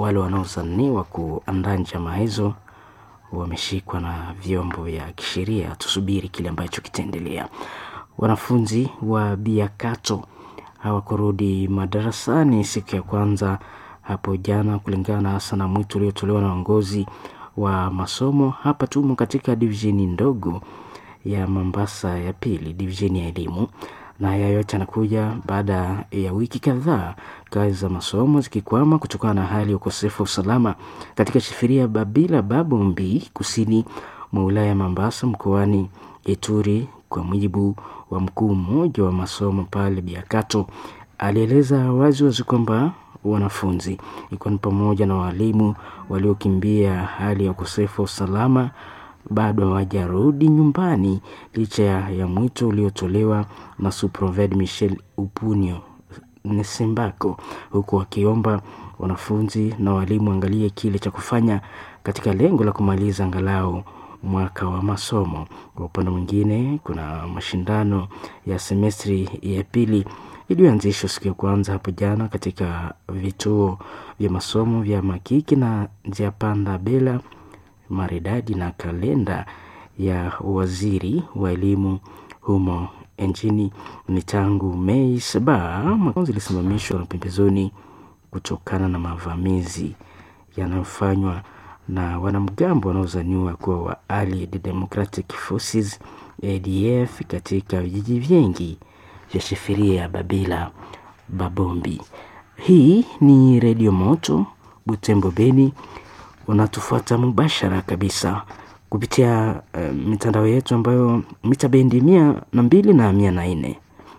wale wanaozaniwa kuandaa njama hizo wameshikwa na vyombo vya kisheria. Tusubiri kile ambacho kitaendelea. Wanafunzi wa Biakato hawakurudi madarasani siku ya kwanza hapo jana, kulingana hasa na mwito uliotolewa na uongozi wa masomo. Hapa tumo katika divisheni ndogo ya Mombasa ya pili, divisheni ya elimu, na haya yote yanakuja baada ya wiki kadhaa kazi za masomo zikikwama kutokana na hali ya ukosefu wa usalama katika shifiria Babila Babombi, kusini mwa wilaya ya Mombasa mkoani Ituri. Kwa mujibu wa mkuu mmoja wa masomo pale Biakato, alieleza wazi wazi kwamba wanafunzi ikiwa ni pamoja na walimu waliokimbia hali ya ukosefu wa usalama bado hawajarudi nyumbani licha ya mwito uliotolewa na Suproved Michel Upunio Nesembako, huku wakiomba wanafunzi na walimu angalie kile cha kufanya katika lengo la kumaliza angalau mwaka wa masomo. Kwa upande mwingine, kuna mashindano ya semestri ya pili iliyoanzishwa siku ya kwanza hapo jana katika vituo vya masomo vya Makiki na Njiapanda Bela maridadi na kalenda ya waziri wa elimu humo nchini ni tangu Mei saba. Mafunzo ilisimamishwa na pembezoni kutokana na mavamizi yanayofanywa na wanamgambo wanaozaniwa kuwa wa Allied Democratic Forces ADF katika vijiji vingi vya shifiria ya Babila Babombi. Hii ni Redio Moto Butembo Beni unatufuata mubashara kabisa kupitia uh, mitandao yetu ambayo mita bendi mia na mbili na mia na nne.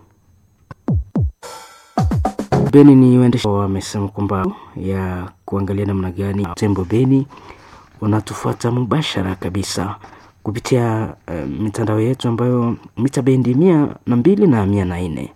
Beni ni waendesha wamesema kwamba ya kuangalia namna gani Butembo Beni unatufuata mubashara kabisa kupitia uh, mitandao yetu ambayo mita bendi mia na mbili na mia na nne.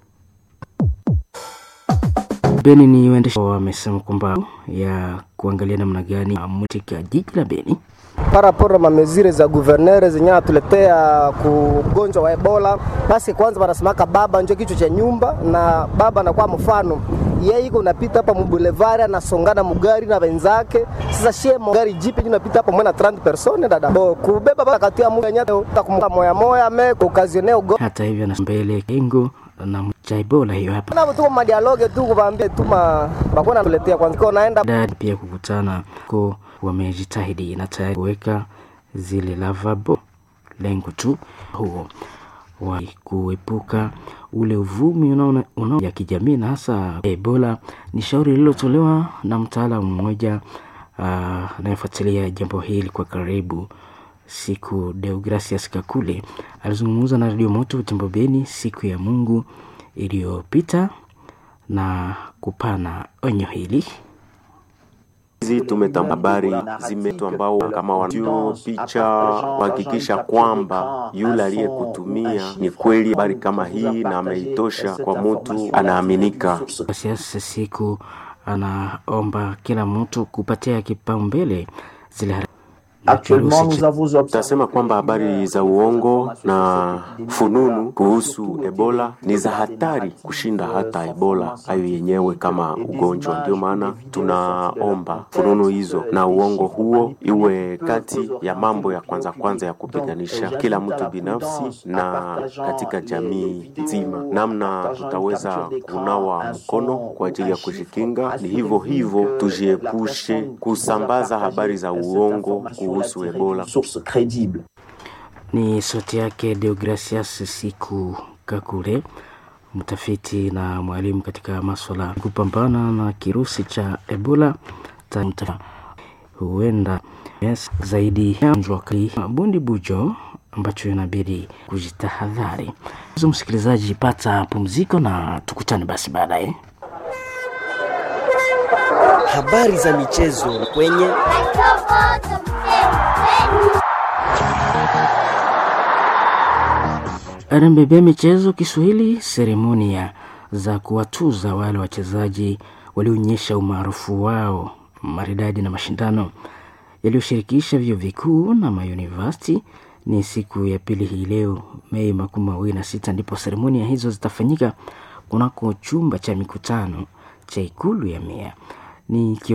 Beni ni waendesha wamesema kwamba ya kuangalia namna gani katika jiji la Beni paraporo mamezire za guvernere zenye atuletea kugonjwa wa Ebola. Basi kwanza wanasemaka baba njo kichwa cha nyumba, na baba anakuwa mfano yeye iko unapita hapa mubulevari anasongana mugari na wenzake. Sasa shie gari jipi unapita hapa mwana 30 persone dada bo kubeba baba katia mu nyata takumka moya moya me occasioner ugo. Hata hivyo na mbele kengo na cha Ebola hiyo hapa na tu ma dialogue tu kuvaambia tu ma bakona tuletea kwanza kwa naenda dad pia kukutana ko wamejitahidi na tayari kuweka zile lavabo, lengo tu huo wa kuepuka ule uvumi unaona una ya kijamii na hasa Ebola. Ni shauri lililotolewa na mtaalamu mmoja anayefuatilia uh, jambo hili kwa karibu, siku Deogracias Kakule alizungumza na Radio Moto Butembo Beni siku ya Mungu iliyopita na kupana onyo hili hizi tumetamba habari zimetu ambao kama wanao picha kuhakikisha kwamba yule aliyekutumia ni kweli habari kama hii na ameitosha kwa mtu anaaminika. Siasa siku anaomba kila mtu kupatia kipaumbele zile Tasema kwamba habari za uongo na fununu kuhusu Ebola ni za hatari kushinda hata Ebola hayo yenyewe kama ugonjwa. Ndio maana tunaomba fununu hizo na uongo huo iwe kati ya mambo ya kwanza kwanza ya kupiganisha kila mtu binafsi na katika jamii nzima. Namna tutaweza kunawa mkono kwa ajili ya kujikinga, ni hivyo hivyo tujiepushe kusambaza habari za uongo kuhusu Ebola. Ni sauti yake Deogracias Siku Kakule, mtafiti na mwalimu katika maswala ya kupambana na kirusi cha Ebola. Tanta huenda yes, zaidi ya kali bundi bujo ambacho inabidi kujitahadhari. Msikilizaji, pata pumziko na tukutane basi baadaye. Habari za michezo kwenye RMBB michezo Kiswahili, seremonia za kuwatuza wale wachezaji walioonyesha umaarufu wao maridadi na mashindano yaliyoshirikisha vyuo vikuu na mayunivasiti ni siku ya pili hii leo Mei makumi mawili na sita ndipo seremonia hizo zitafanyika kunako chumba cha mikutano cha ikulu ya Mea ni